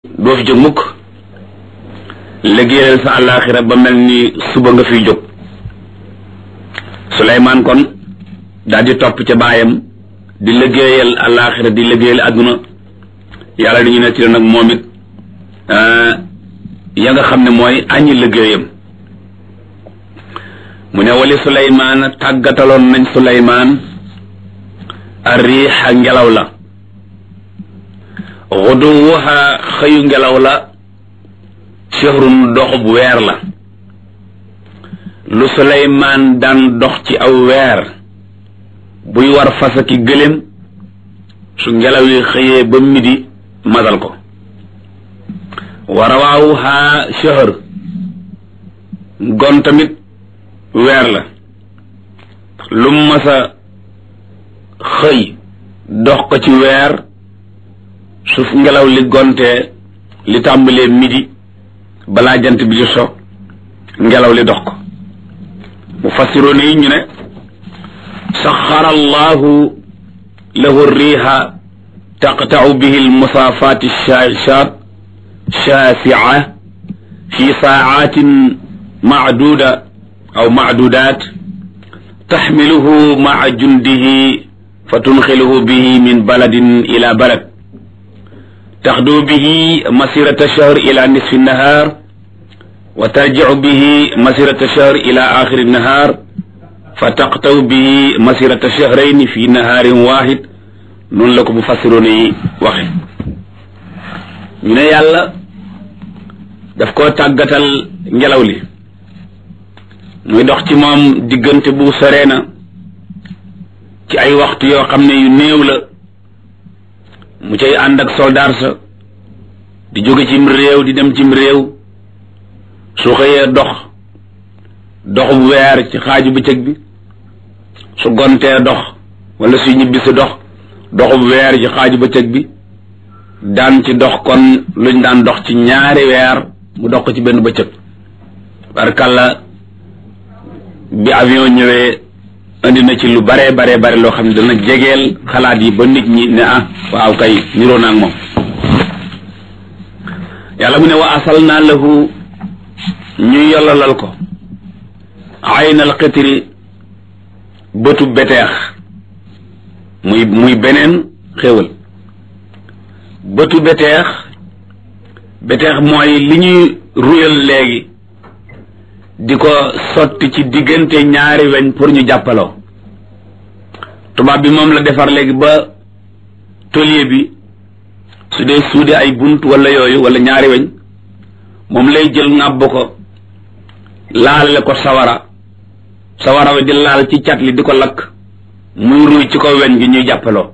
doo fi jóg mukk liggéeyal sa àllaaxira ba mel ni suba nga fiy jóg Suleymaan kon daal di topp ca baayam di liggéeyal àllaaxira di liggéeyal àdduna yàlla dañu nettali nag moom it ya nga xam ne mooy añi liggéeyam mu ne wali Suleymaan tàggataloon nañ Suleymaan arriixa ngelaw la xuduwuha xëyu ngelaw la shahrun doxub weer la lu Suleymaan daan dox ci aw weer buy war fasa ki gëléem su ngelaw yi xëyee ba midi matal ko wa rawaawuha shahr gon tamit weer la lu masa xëy dox ko ci weer su ngelaw li gontee li tàmbalee midi balaa jant bi di so ngelaw li dox ko mu fassiroon yi ñu ne saxara allahu lahu riiha taqtau bihi almusaafaati shaashaat shaasica fi saacatin macduuda aw macduudaat taxmiluhu maca jundihi fa tunxiluhu bihi min baladin ila balad taxdu bihi masirata shahr ila nisfi nahar wa tarjicu bihi masirata shahr ila axiri nahar fa taqtaw bihi masirata shahrayni fi naharin waxid noonu la ko mu fassiroon yi waxe ñu ne yàlla daf koo tàggatal ngelaw li muy dox ci moom diggante bu soree na ci ay waxtu yoo xam ne yu néew la mu cay ànd ak soldaar sa di jóge cim réew di dem cim réew su xëyee dox doxub weer ci xaaju bëccëg bi su gontee dox wala su ñibbi si dox doxub weer ci xaaju bëccëg bi daan ci dox kon luñ daan dox ci ñaari weer mu dox ko ci benn bëccëg barkalla bi avion ñëwee indi na ci lu bare bare bare loo xam ne dana jegeel xalaat yi ba nit ñi ne ah waaw kay niroo naa ak moom yàlla mu ne wa asal naa lahu ñu yollalal ko aynal xitri bëtu beteex muy muy beneen xéwal bëtu beteex beteex mooy li ñuy ruyal léegi di ko sotti ci diggante ñaari weñ pour ñu jàppaloo tubaab bi moom la defar léegi ba tôlier bi su dee suude ay bunt wala yooyu wala ñaari weñ moom lay jël ŋàbb ko laalale ko sawara sawara wi di laal ci cat li di ko lakk muy ruy ci ko weñ gi ñuy jàppaloo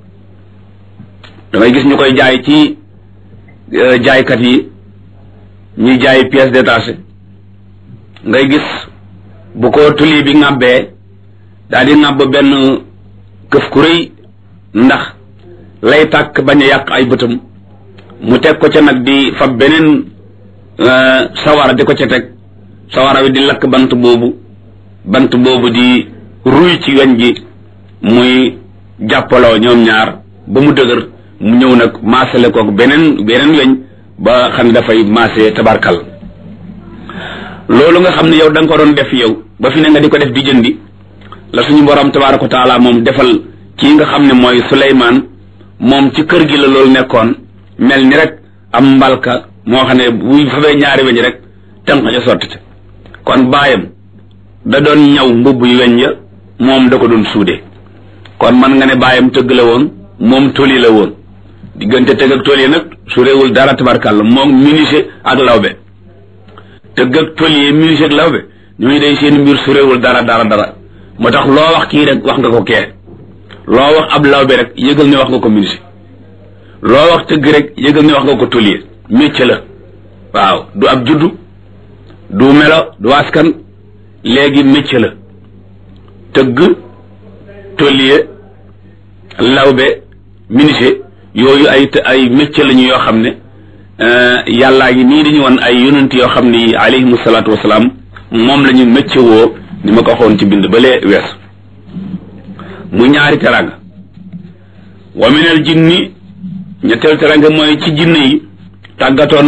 damay gis ñu koy jaay ci jaaykat yi ñuy jaay pièces détachées ngay gis bu ko tuli bi ŋàbbee daal di ŋàbb benn këf ku rëy ndax lay tàkk bañ a yàq ay bëtam mu teg ko ca nag di fab beneen sawara di ko ca teg sawara wi di lakk bant boobu bant boobu di ruy ci weñ gi muy jàppaloo ñoom ñaar ba mu dëgër mu ñëw nag maasale kook beneen beneen weñ ba xam ne dafay maase tabarkal loolu nga xam ne yow da nga ko doon def yow ba fi ne nga di ko def di jëndi la suñu borom tabaaraka wa taala moom defal kii nga xam ne mooy Suleymaan moom ci kër gi la loolu nekkoon mel ni rek am mbalka moo xam ne bu fabee ñaari weñ rek tënk ca sotti te kon baayam da doon ñaw mbubb yu weñ ya moom da ko doon suude kon man nga ne baayam tëgg la woon moom toli la woon diggante tëgg ak toli nag su réewul dara tabarkàlla moom menuisier ak lawbe tëgg ak tôlier menuisier ak lawbe ñooñu day seen mbir su réewul dara dara dara moo tax loo wax kii rek wax nga ko kee loo wax ab lawbe rek yëgal ne wax nga ko menuisier loo wax tëgg rek yëgal ne wax nga ko tôlier métier la waaw du ab juddu du melo du askan léegi métier la tëgg tôlier lawbe menuisier yooyu ay ay métier la ñu yoo xam ne yàllaa ngi nii dañu woon ay yonent yoo xam ni alayhimu salaatu wasalaam moom la ñu métier woo ni ma ko waxoon ci bind ba lee wees mu ñaari teranga wa minal jinni ñetteel teranga mooy ci jinne yi tàggatoon